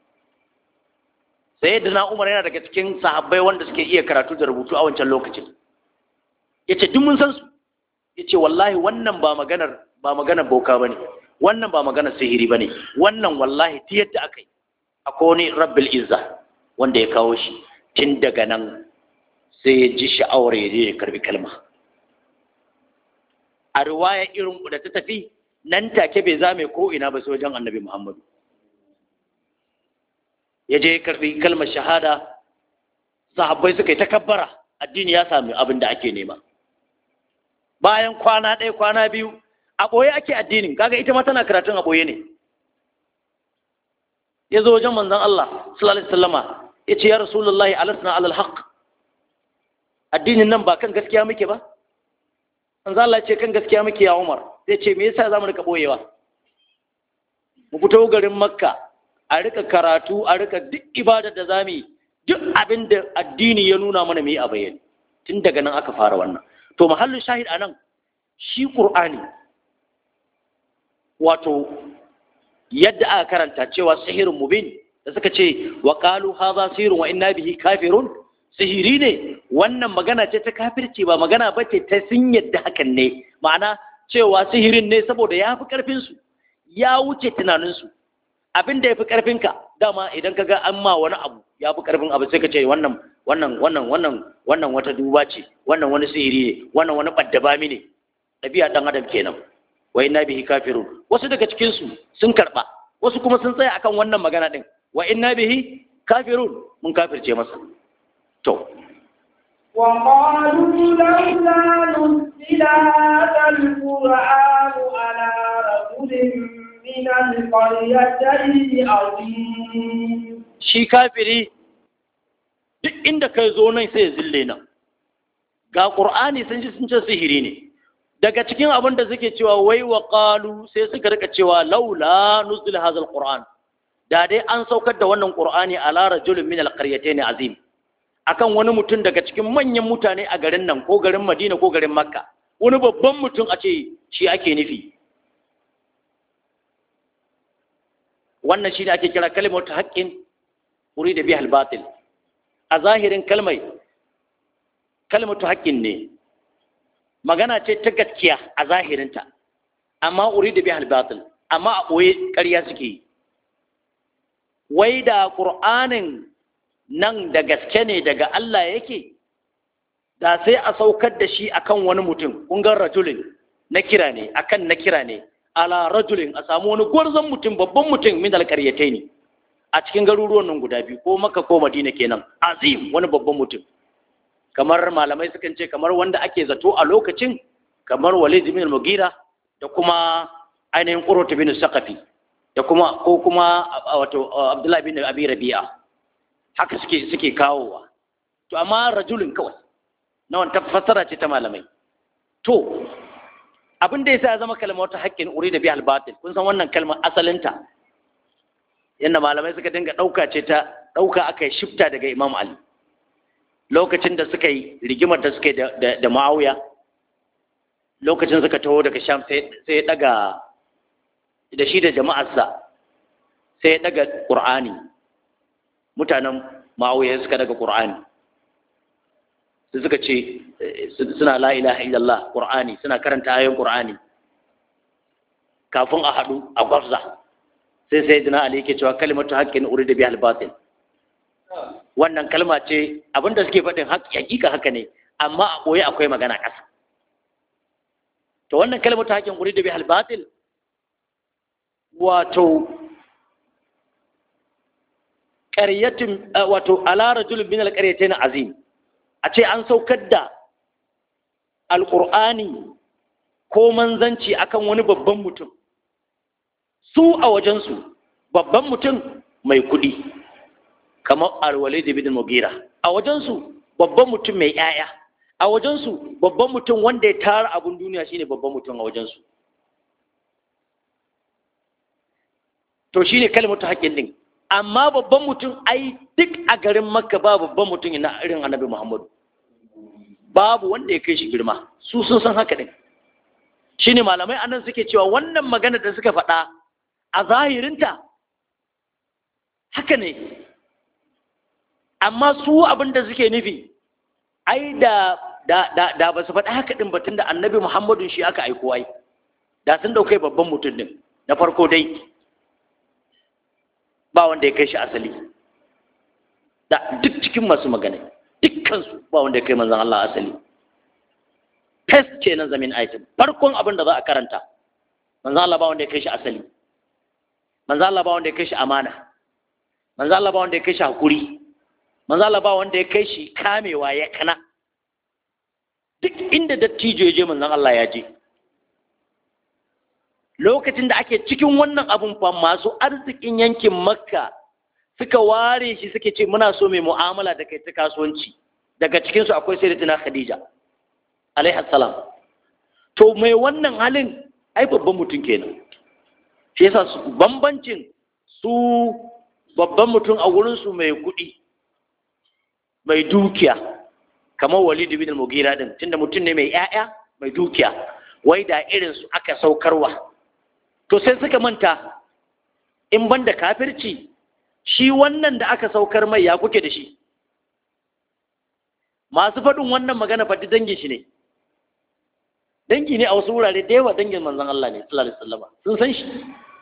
sai da na umar yana daga cikin sahabbai wanda suke iya karatu da rubutu a wancan lokacin ya ce duk mun san su ya ce wallahi wannan ba maganar ba maganar boka ba ne wannan ba maganar sihiri ba ne wannan wallahi ta yadda aka yi akwai wani rabbil izza wanda ya kawo shi tun daga nan sai ya ji sha'awar ya je ya karbi kalma a riwaya irin da ta tafi nan take bai zame ko ina ba sai wajen annabi muhammadu ya je ya karbi kalmar shahada sahabbai suka yi takabbara addini ya sami abin da ake nema bayan kwana ɗaya kwana biyu a ɓoye ake addinin kaga ita ma tana karatun a ɓoye ne ya zo wajen manzon Allah sallallahu alaihi wasallama ya ce ya rasulullahi alasna alal haqq addinin nan ba kan gaskiya muke ba manzon Allah ce kan gaskiya muke ya Umar zai ce me yasa zamu rika boyewa mu fito garin Makka a rika karatu a rika duk ibadar da zamu yi duk abin da addini ya nuna mana mu yi a bayyane tun daga nan aka fara wannan to mahallin shahid anan shi Qur'ani wato yadda aka karanta cewa sihirin mubin da suka ce wa qalu hadha sihirun wa inna bihi kafirun sihiri ne wannan magana ce ta kafirci ba magana bace ta sun yadda hakan ne ma'ana cewa sihirin ne saboda ya fi karfin su ya wuce tunanin su abin da ya fi karfin ka dama idan ka ga an ma wani abu ya fi karfin abu sai ka ce wannan wannan wannan wannan wannan wata duba ce wannan wani sihiri ne wannan wani baddabami ne ɗabi'a ɗan adam kenan wa inna bihi kafirun wasu daga cikin su sun karba wasu kuma sun tsaya akan wannan magana din wa inna bihi kafirun mun kafirce masa to وقالوا لولا نزل هذا القرآن على رجل من القريتين عظيم shi kafiri duk inda kai zo nan sai ya zille nan ga ƙur'ani sun ji sun ce sihiri ne daga cikin abin da suke cewa wai wa qalu sai suka rika cewa laula nuzul hadha alquran da dai an saukar da wannan qur'ani ala rajulin min alqaryatayn azim akan wani mutum daga cikin manyan mutane a garin nan ko garin Madina ko garin Makka wani babban mutum a ce shi ake nufi wannan shi ne ake kira kalimatu haqqin urida biha al-batil a zahirin kalmai kalmatu haqqin ne magana ce ta gaskiya a zahirinta amma urida biha al-batil amma a boye ƙarya suke yi wai da qur'anin nan da gaske ne daga Allah yake da sai a saukar da shi akan wani mutum kun ga rajulin na kira ne akan na kira ne ala rajulin a samu wani gwarzon mutum babban mutum min alƙaryatai ne a cikin garuruwan nan guda biyu ko maka ko madina kenan azim wani babban mutum kamar malamai sukan ce kamar wanda ake zato a lokacin kamar walid bin mugira da kuma ainihin qurrat bin saqafi da kuma ko kuma wato abdullahi bin abi rabi'a haka suke suke kawowa to amma rajulin kawai na wanta fassara ce ta malamai to abin da yasa ya zama kalmar ta haƙƙin uri da bihal batil kun san wannan kalmar asalinta yadda malamai suka dinga ɗauka ce ta ɗauka aka yi shifta daga imam ali lokacin da suka yi rigimar da suka yi da ma'auya lokacin suka taho daga sham sai ya ɗaga da shi da jama'arsa sai ya ɗaga ƙur'ani mutanen ma'auya suka daga ƙur'ani su suka ce suna la ilaha illallah qur'ani suna karanta ayoyin qur'ani kafin a haɗu a gwabza sai sai dina ali yake cewa kalimatu haqqin urida biha al-batil wannan kalma ce abinda suke faɗin hakika haka ne amma a ɓoye akwai magana ƙasa to wannan kalimatu haqqin urida biha al-batil wato ƙaryatin wato ala rajulun min al-qaryatayn azim a ce an saukar da alƙur'ani ko manzanci akan wani babban mutum su a wajensu babban mutum mai kuɗi kamar alwale da bidin mugira a wajensu babban mutum mai ‘ya'ya a wajensu babban mutum wanda ya tara abin duniya shine babban mutum a wajensu to shine kalmatu haƙƙin din amma babban mutum ai duk a garin makka ba babban mutum na irin annabi muhammadu babu wanda ya kai shi girma su sun san haka din shine malamai anan suke cewa wannan magana da suka faɗa a zahirinta haka ne amma su abin da suke nufi ai da da da, da ba su faɗa haka din ba tunda annabi muhammadun shi aka aiko ai da sun daukai babban mutum din na farko dai ba wanda ya kai shi asali da duk cikin masu magana dukkansu ba wanda ya kai manzan Allah asali test ce nan zamin aitin farkon abin da za a karanta manzan Allah ba wanda ya kai shi asali manzan Allah ba wanda ya kai shi amana manzan Allah ba wanda ya kai shi hakuri manzan Allah ba wanda ya kai shi kamewa ya kana duk inda dattijo ya je manzan Allah ya je lokacin da ake cikin wannan abun fa masu arzikin yankin makka suka ware shi suke ce muna so mai mu'amala da kai ta kasuwanci daga cikinsu akwai sayyidatina khadija alaihi salam to mai wannan halin ai babban mutum kenan shi yasa su bambancin su babban mutum a wurin su mai kuɗi mai dukiya kamar walid bin al-mughira din tunda mutum ne mai ƴaƴa mai dukiya wai da irin su aka saukarwa to sai suka manta in banda kafirci shi wannan da aka saukar mai ya kuke da shi masu faɗin wannan magana faɗi dangin shi ne dangi ne a wasu wurare da yawa dangin manzon Allah ne sallallahu alaihi wasallam sun san shi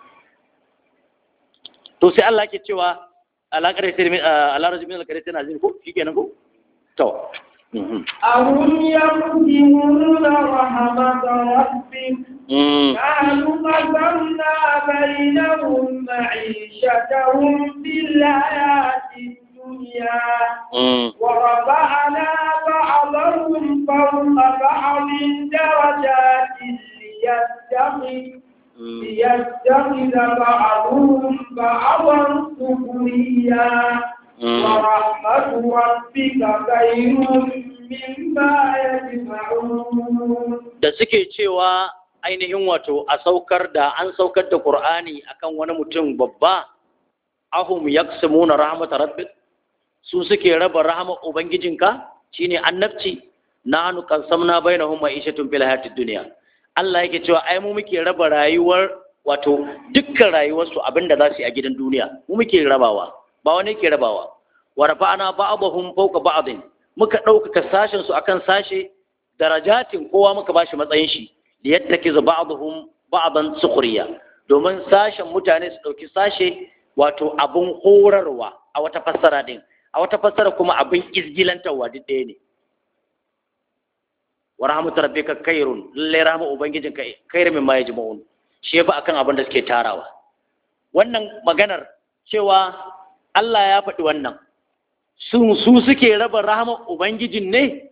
to sai Allah ke cewa alaƙar sai min alara min alƙar sai nazin ko shikenan ko to أهم يقسمون رحمة ربك نحن قسمنا بينهم معيشتهم في الحياة الدنيا ورفعنا بعضهم فوق بعض درجات ليتخذ ليتخذ بعضهم بعضا سخريا ورحمة ربك خير مما يجمعون da suke cewa ainihin wato a saukar da an saukar da Qur'ani akan wani mutum babba ahum yaqsimuna rahmatar rabbik su suke raba rahmar ubangijinka shine annabci nahnu qasamna bainahum ma'ishatun fil hayatid dunya Allah yake cewa ai mu muke raba rayuwar wato dukkan rayuwarsu abinda za su yi a gidan duniya mu muke rabawa ba wani yake rabawa wa rafa'ana ba'dahum fawqa ba'din muka ɗaukaka sashen su akan sashe darajatin kowa muka bashi matsayin shi da yattakiza ba'dhum ba'dan sukhriya domin sashen mutane su ɗauki sashe wato abun horarwa a wata fassara din a wata fassara kuma abin izgilantarwa duk ɗaya ne wa rahmatu rabbika khairun lalle rahmu ubangijin ka khairu mimma yajma'un shi yafi akan abin da suke tarawa wannan maganar cewa Allah ya faɗi wannan su su suke raba rahmar ubangijin ne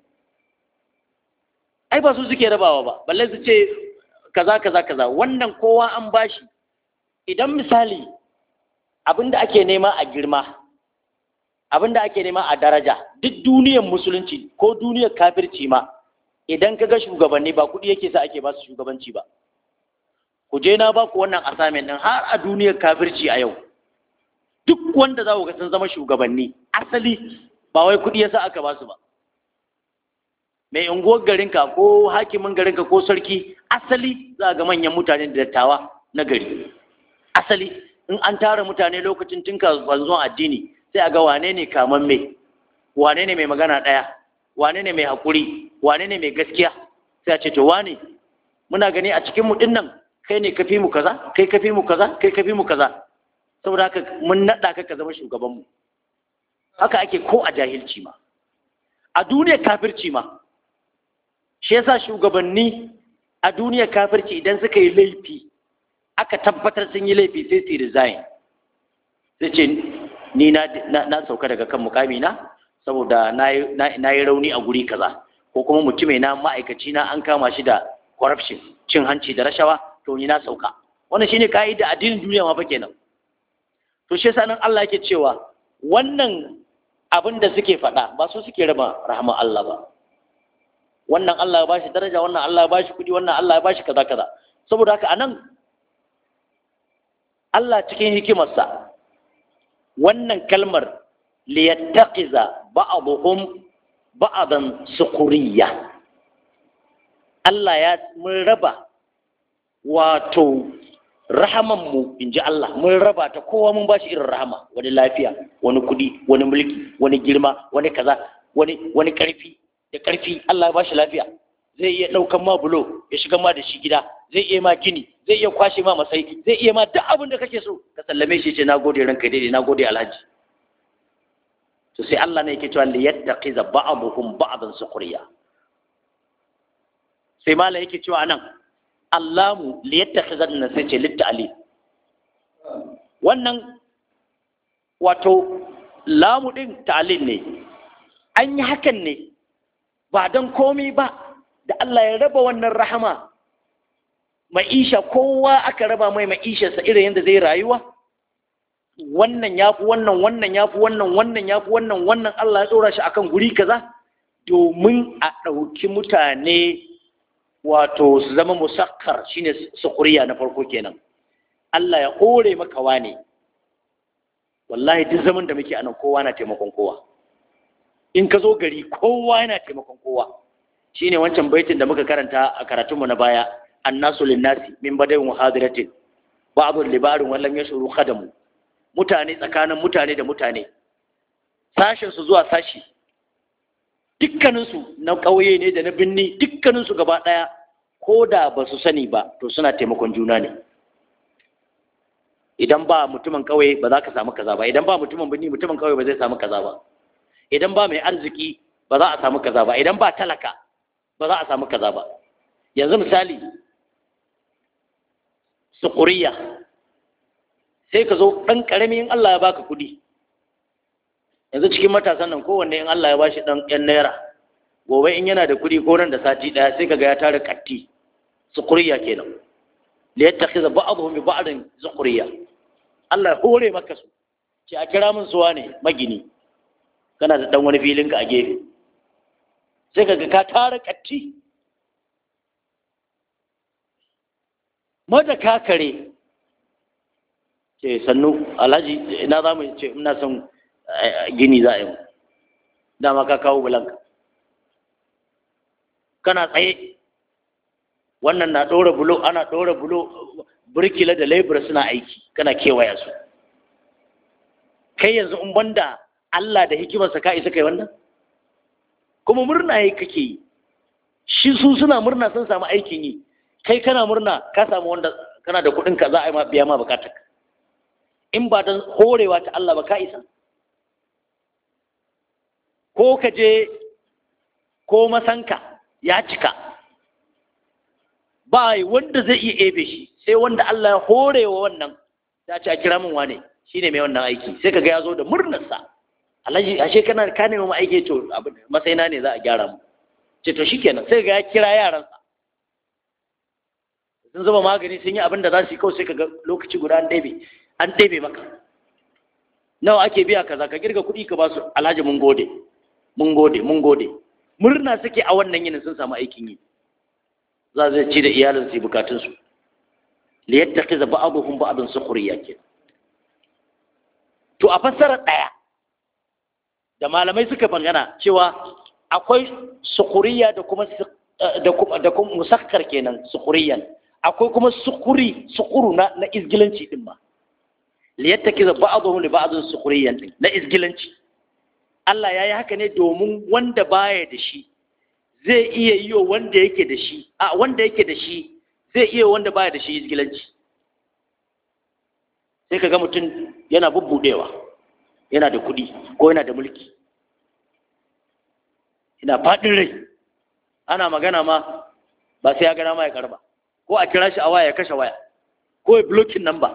ai ba su suke rabawa ba balle su ce kaza kaza kaza wannan kowa an bashi idan misali abinda ake nema a girma abinda ake nema a daraja duk duniyar musulunci ko duniyar kafirci ma idan ka ga shugabanni ba kuɗi yake sa ake ba su shugabanci ba ku je na ba ku wannan assignment din har a duniyar kafirci a yau duk wanda za ku ga sun zama shugabanni asali ba wai kuɗi yasa aka ba su ba mai unguwar garinka ko hakimin garinka ko sarki asali za ga manyan mutane da dattawa na gari asali in an tara mutane lokacin tun zuwan addini sai a ga wane ne kaman mai wane ne mai magana ɗaya wane ne mai haƙuri wane ne mai gaskiya sai a ce to wane muna gani a cikin mu nan kai ne kafi mu kaza kai kafi mu kaza kai kafi mu kaza saboda haka mun naɗa ka ka zama shugabanmu haka ake ko a jahilci ma a duniyar kafirci ma shi yasa shugabanni a duniyar kafirci idan suka yi laifi aka tabbatar sun yi laifi sai su resign sai ce ni na, na, sauka daga kan mukami na saboda na yi rauni a guri kaza ko kuma mutume na ma'aikaci na an kama shi da corruption cin hanci da rashawa to ni na sauka wannan shine ka'ida addinin duniya ma fa kenan to shi yasa nan Allah yake cewa wannan abin da suke faɗa ba su suke raba rahama Allah ba wannan Allah ya bashi daraja wannan Allah ya bashi kudi wannan Allah ya bashi kaza kaza saboda haka anan Allah cikin hikimarsa wannan kalmar liyattaqiza ba'dhum ba'dan sukhriya Allah ya mun raba wato rahamanmu in ji Allah mun raba ta kowa mun bashi irin rahama wani lafiya wani kudi wani mulki wani girma wani kaza wani wani karfi da karfi Allah ya bashi lafiya zai iya ɗaukan ma bulo ya shiga ma da shi gida zai iya ma gini zai iya kwashe ma masai zai iya ma duk abin da kake so ka sallame shi ce nagode ranka daidai nagode alhaji to sai Allah ne yake cewa li yattaqiza ba'dhum ba'dan sukhriya sai mala yake cewa nan Allahu li yattaqiza nan sai ce litta'ali wannan wato lamu din ta'lil ne an yi hakan ne ba don komai ba da Allah ya raba wannan rahama ma'isha kowa aka raba mai ma'isharsa irin yadda zai rayuwa wannan ya fi wannan wannan ya fi wannan wannan ya fi wannan wannan Allah ya tsora shi akan guri kaza domin a ɗauki mutane wato su zama musakkar shine sukuriya na farko kenan Allah ya hore maka wane wallahi duk zaman da muke anan kowa na taimakon kowa in ka zo gari kowa yana taimakon kowa shine wancan baitin da muka karanta a karatunmu na baya annasu linnasi min badayin muhadiratin ba'dhu libarin wallam yashuru khadamu mutane tsakanin mutane da mutane sashen su zuwa sashi dukkanin su na ƙauye ne da na binni dukkanin su gaba daya ko da ba su sani ba to suna taimakon juna ne idan ba mutumin ƙauye ba za ka samu kaza ba idan ba mutumin binni mutumin ƙauye ba zai samu kaza ba idan ba mai arziki ba za a samu kaza ba idan ba talaka ba za a samu kaza ba yanzu misali sukuriya sai ka zo ɗan ƙarami in Allah ya baka kuɗi yanzu cikin matasan nan kowanne in Allah ya bashi dan yan naira gobe in yana da kuɗi ko nan da sati ɗaya sai kaga ya tara katti sukuriya kenan li yattakhiza ba'dhum bi ba'din sukuriya Allah ya hore maka su ce a kira min suwa ne magini kana da dan wani filin ka a gefe sai kaga ka tara katti mada kakare ce sannu alhaji ina za mu ce ina son gini za a yi dama ka kawo bulanka kana tsaye wannan na ɗora bulo ana ɗora bulo burkila da laibura suna aiki kana kewaya su kai yanzu in banda Allah da hikimarsa ka isa kai wannan kuma murna yi kake yi shi su suna murna sun samu aikin yi kai kana murna ka samu wanda kana da kuɗin ka za a yi ma biya ma bukatar in ba don horewa ta Allah ba ka isa ko ka je ko masanka ya cika ba wanda zai iya ebe shi sai wanda Allah ya hore wa wannan ta ce a kira min wane shi ne mai wannan aiki sai kaga ya zo da murnarsa alhaji ashe kana ka nemi mu aiki to masaina ne za a gyara mu ce to shikenan sai ga ya kira yaransa sun zuba magani sun yi abin da za su yi kawai sai kaga lokaci guda an ɗebe an ɗebe maka nawa ake biya kaza ka girga kuɗi ka ba su alhaji mun gode mun gode mun gode murna suke a wannan yinin sun samu aikin yi za zai ci da iyalin su bukatun su li yattaqiza ba'dhum ba'dan sukhriya ke to a fassara daya da malamai suka bangana cewa akwai sukhriya da kuma da kuma da kuma musakkar kenan sukhriyan akwai kuma sukuri sukuru na na izgilanci din ma li yattakiza ba'dhum li ba'dhin sukhriyan din na izgilanci Allah yayi haka ne domin wanda baya da shi zai iya yi wanda yake da shi a wanda yake da shi zai iya wanda baya da shi izgilanci sai kaga mutum yana bubbudewa yana da kuɗi ko yana da mulki ina faɗin rai ana magana ma ba sai ya gana ma ya karba ko a kira shi a waya ya kashe waya ko ya blocking number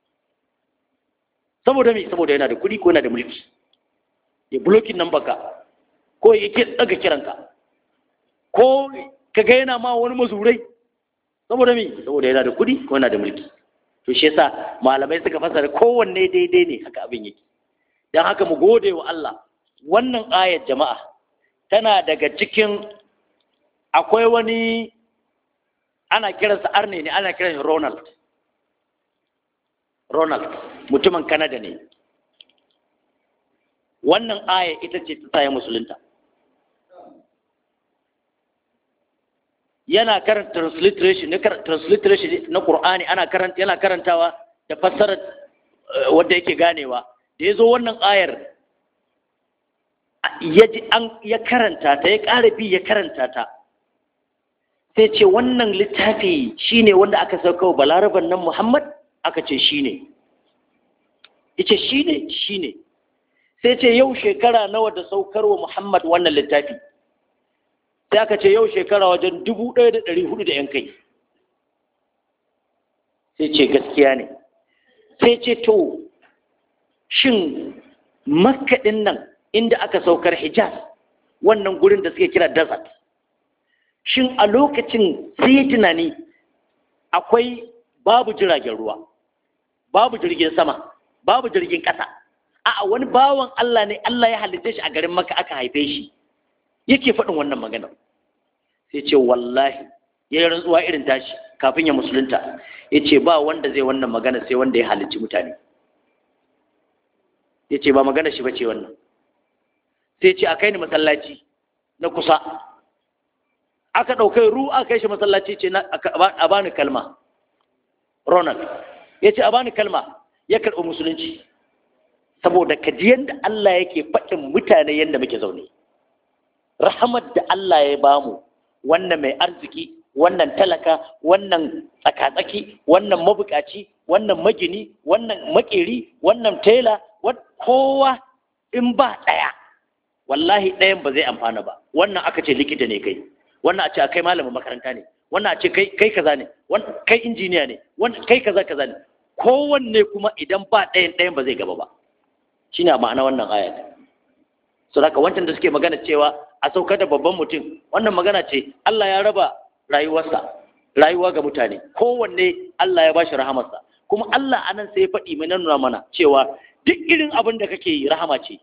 saboda me saboda yana da kuɗi ko yana da mulki ya blocking number ka ko ya ke daga kiranka ko ka ga yana ma wani mazurai saboda me saboda yana da kuɗi ko yana da mulki to shi yasa malamai suka fasara kowanne daidai ne haka abin yake dan haka mu gode wa Allah wannan ayar jama'a tana daga cikin akwai wani ana kiransa arne ne ana kiransa Ronald Ronald mutumin Canada ne wannan aya ita ce ta tsaye musulunta yana karanta transliteration ne transliteration na Qur'ani ana karanta yana karantawa da fassarar wanda yake ganewa da yazo wannan ayar ya ji an ya karanta ta ya ƙara bi ya karanta ta sai ce wannan littafi shine wanda aka sauka wa balaraban nan Muhammad aka ce shine yace shine shine sai ce yau shekara nawa da saukar wa Muhammad wannan littafi sai aka ce yau shekara wajen dubu ɗaya da ɗari hudu da ‘yan kai sai ce gaskiya ne sai ce to shin makaɗin nan inda aka saukar hijaz wannan gurin da suke kira desert shin a lokacin sai yi tunani akwai babu jiragen ruwa babu jirgin sama babu jirgin ƙasa a wani bawan Allah ne Allah ya halitta shi a garin maka aka haife shi yake faɗin wannan maganar sai ce wallahi ya yi rantsuwa irin tashi kafin ya musulunta ya ce ba wanda zai wannan magana sai wanda ya halicci mutane ya ce ba magana shi ba ce wannan sai ce a kai ni masallaci na kusa aka ɗaukai ru aka kai shi masallaci ce a bani kalma ronald ya ce a bani kalma ya karɓi musulunci saboda kaji yadda Allah yake faɗin mutane yadda muke zaune rahamar da Allah ya bamu wannan mai arziki wannan talaka wannan tsakatsaki wannan mabukaci wannan magini wannan makeri wannan tela kowa in ba ɗaya wallahi ɗayan ba zai amfana ba wannan aka ce likita ne kai wannan a ce kai malamin makaranta ne wannan a ce kai kaza ne kai injiniya ne kai kaza kaza ne kowanne kuma idan ba ɗayan ɗayan ba zai gaba ba shine ma'ana wannan ayat so haka wancan da suke magana cewa a saukar da babban mutum wannan magana ce Allah ya raba rayuwarsa rayuwa ga mutane kowanne Allah ya bashi rahamarsa kuma Allah anan sai ya faɗi mai nuna mana cewa duk irin abin da kake yi rahama ce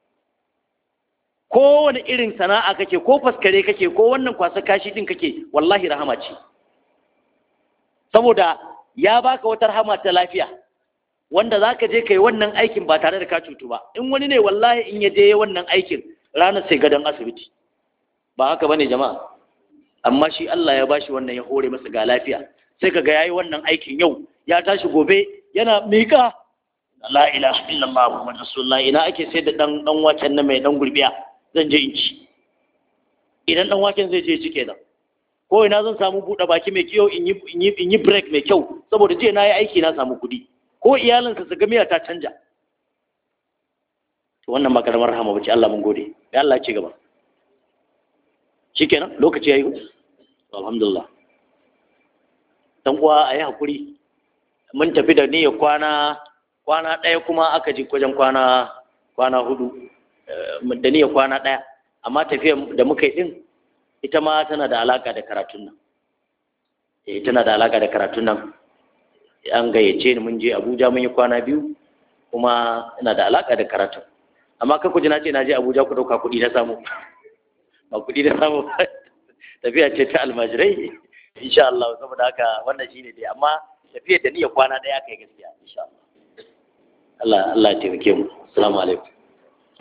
kowane irin sana'a kake ko faskare kake ko wannan kwasa kashi din kake wallahi rahama ce saboda ya baka wata rahama ta lafiya wanda zaka je kai wannan aikin ba tare da ka cutu ba in wani ne wallahi in ya je wannan aikin ranar sai gadon asibiti ba haka bane jama'a amma shi Allah ya bashi wannan ya hore masa ga lafiya sai kaga yayi wannan aikin yau ya tashi gobe yana mika la ilaha illallah muhammadu rasulullah ina ake sai da dan dan waken na mai dan gurbiya zan je in ci idan dan waken zai je ci kenan ko ina zan samu buɗe baki mai kyau in yi in yi in yi break mai kyau saboda jiya na yi aiki na samu kuɗi ko iyalinsa su ga miya ta canja to wannan ba karamar rahama bace Allah mun gode ya Allah ya ci gaba shikenan lokaci yayi alhamdulillah dan uwa ayi hakuri mun tafi da niyyar kwana kwana ɗaya kuma aka ji wajen kwana kwana hudu da niyyar kwana ɗaya amma tafiyar da muka yi ɗin ita ma tana da alaƙa da karatun nan eh tana da alaƙa da karatun nan an gayyace ni mun je Abuja mun yi kwana biyu kuma ina da alaƙa da karatun amma kan kuji na ce na je Abuja ku ɗauka kuɗi na samu ba kuɗi na samu tafiya ce ta almajirai insha Allah saboda haka wannan shine dai amma tafiyar da niyyar kwana ɗaya kai gaskiya insha Allah Allah Allah ya taimake mu assalamu alaikum